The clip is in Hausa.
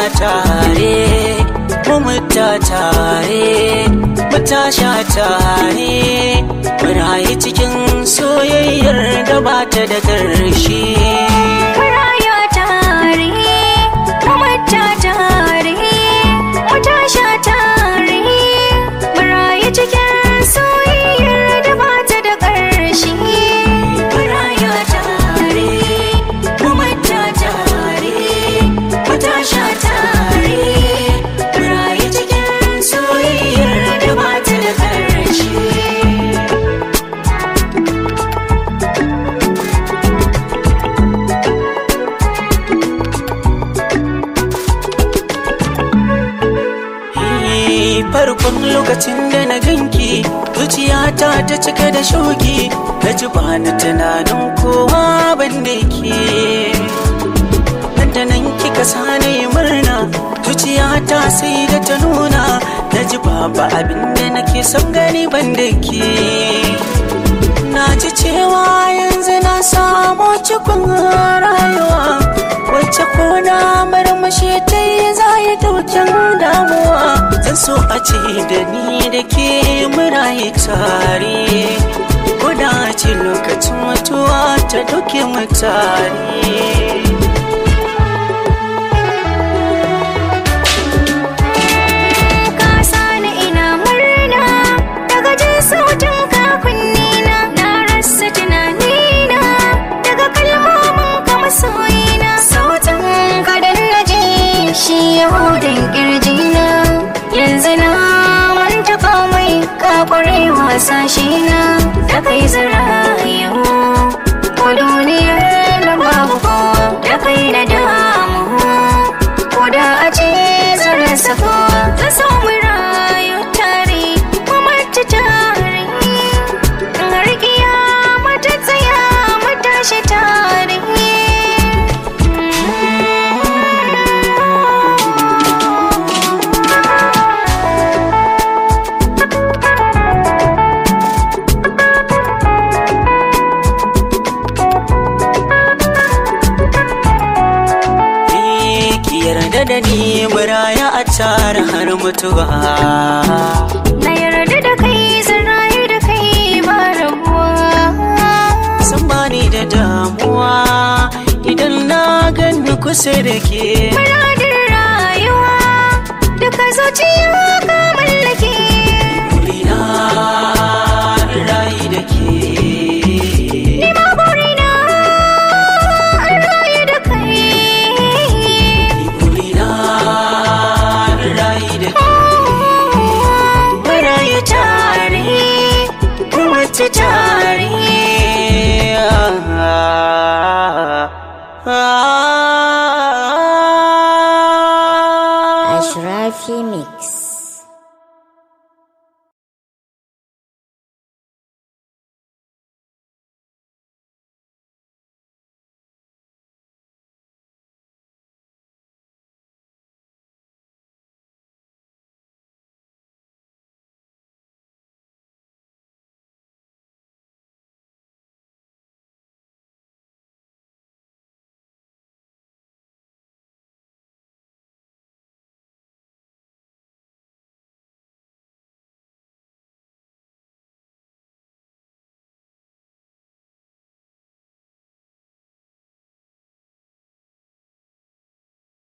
tare mu muta tare mu tasha tare mu rayu cikin soyayyar da ba ta da ƙarshe Maraya tare, mamata tare, matasha tare, marayu cikin soyayyar da ba ta da ƙarshe. Maraya tare, mamata tare, matasha tare, marayu cikin soyayyar da ba ta da ƙarshe. Eh, farkon lokacin da na ganki zuciyata ta cika da shoki na ji ba na tunanin kowa ban da ke nan da nan kika sani murna zuciyata sai da ta nuna na ji babu abin da nake son gani ban da ke na ji cewa yanzu na samu cikin rayuwa wacce ko na marmashi ta yi za yi daukin damuwa zan so a ce da ni da ke murayi tare ko da ce lokacin mutuwa ta dauke mu tare ka sani ina murna daga jin sautin ka kunnina na rasa tunanina daga kalmomin ka masoyina sautin ka da na ji shi yahudin kirjina yanzu na manta komai ka kware wasa na da kai zarayu ko duniyar na babu kowa da kai na damu ko da a ce zan rasa kowa zan samu rayu tare kuma ta tare in har kiyama ta tsaya mu tashi tare Eh, ki yarda da ni muraya a tare har mutuwa na yarda da kai zan rayu da kai ba rabuwa san bani da damuwa idan na gani kusa da ke Muradin rayuwa duka zuciya ka mallake Burina rayu da ke Ni ma burina an rayu da kai Burina rayu da ke Marayu tare kuma ta tare Ah. Ashrafi Mix.